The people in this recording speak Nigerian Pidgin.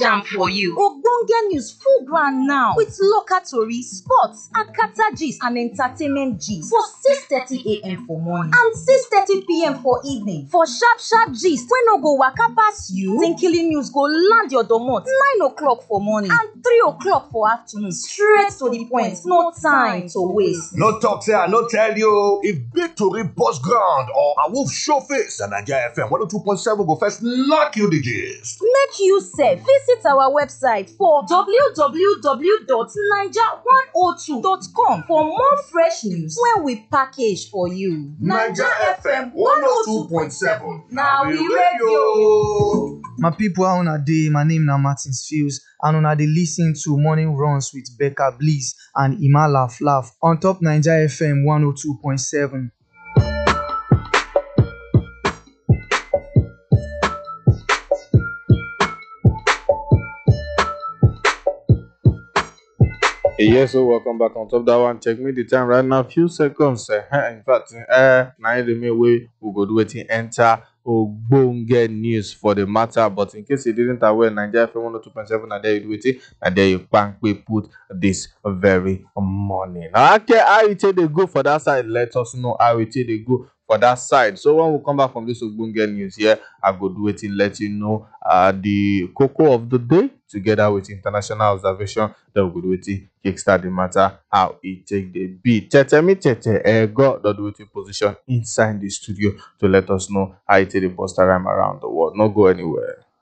am for you. Ogbonge news full ground now with local tori, sports, akata gist and entertainment gist for 6:30am for morning and 6:30pm for evening. For sharp sharp gist wey no go waka pass you, Tinkily news go land your domot 9 o'clock for morning and 3 o'clock for afternoon straight to the point, no time to waste. No talk say I no tell you. If big tori burst ground or a wolf show face, na Naija FM 102.7 go first knock you the gist. Make you sef visit our website for www.naija102.com for more fresh news wey we package for you. na we radio. My people, how una dey? My name na Martins Fields and una dey lis ten to Morning Runs with Becca Bliss and Ima Laugh Laugh on top Naija FM 102.7. Yes, so welcome back on top that one. Check me the time right now, few seconds. Uh, in fact, uh, now the main way we go do it enter ogbonge news for the matter. But in case you didn't aware, Nigeria FM 102.7 and there you do it, and there you bank we put this very morning. Okay, how you take the go for that side? Let us know how you take the go for that side. So when we come back from this ogbonge news here, I go do it in let you know uh the cocoa of the day together with international observation. Then we go do it kickstart the matter how it take the beat. Tete me tete eh God don't do it in position inside the studio to let us know how it take the bust rhyme around the world. Not go anywhere.